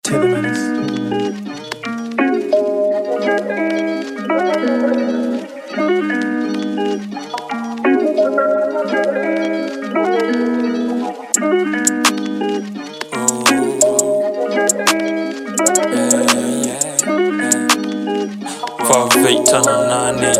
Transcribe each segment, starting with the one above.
Taylor Menace. tano nane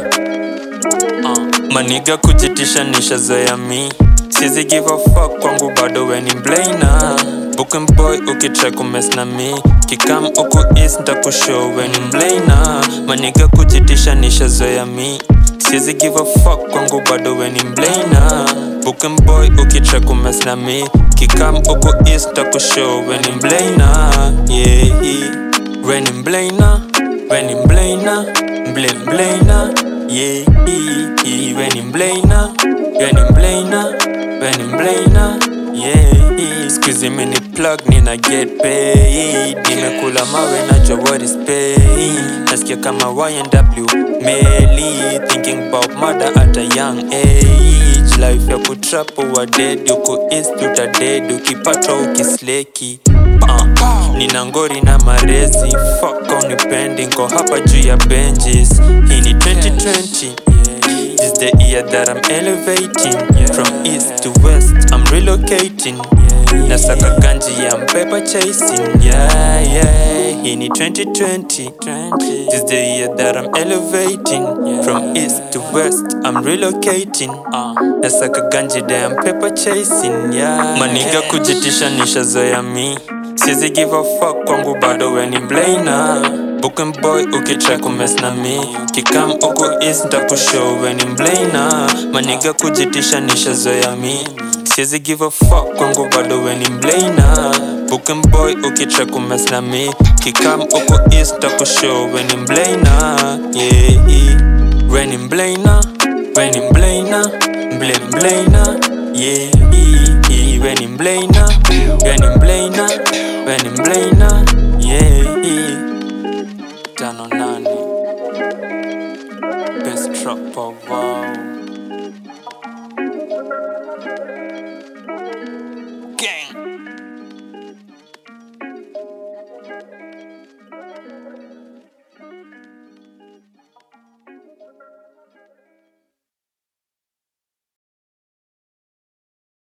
uh, maniga kujitisha nishazoea mi sizi give a fuck kwangu bado weni mblana Booking boy ukitry kumes na mi kikam uku east ntakushow weni mblana maniga kujitisha nishazoea mi sizi give a fuck kwangu bado weni mblana Booking boy ukitry kumes na mi kikam uku east ntakushow weni mblana yeah, weni mblana weni mblana Blame Blaina, yeah, yeah, yeah. When in Blaina, when in Blaina, when in Blaina, yeah, yeah. Squeeze me ni plug, nina get paid. Nimekula mawe najua what is pain. Nasikia kama YNW meli, thinking about murder at a young age. Life ya kutrap wa dead, uko east uta dead, ukipatwa ukisleki. Uh, nina ngori na marezi, fuck unipendi, nko hapa juu ya benches. Hii ni 2020 This the year that I'm elevating From east to west, I'm relocating Nasaka ganji ya paper chasing Yeah, yeah Hii ni 2020 This the year that I'm elevating From east to west, I'm relocating Nasaka ganji damn paper chasing Yeah Maniga kujitisha nishazoea mi Sizi give a fuck kwangu bado weni mblana Booking boy ukitry kumes na mi Kikam uku east ntakushow weni mblana Maniga kujitisha nishazoea mi Sizi give a fuck kwangu bado weni mblana Booking boy ukitry kumes na mi Kikam uku east ntakushow weni mblana Yeah, yeah Weni mblana, weni mblana Mble mblana Yeah, yeah, yeah Weni mblana, weni mblana Weni mblana Yeah, yeah Tano nane Best trap of wow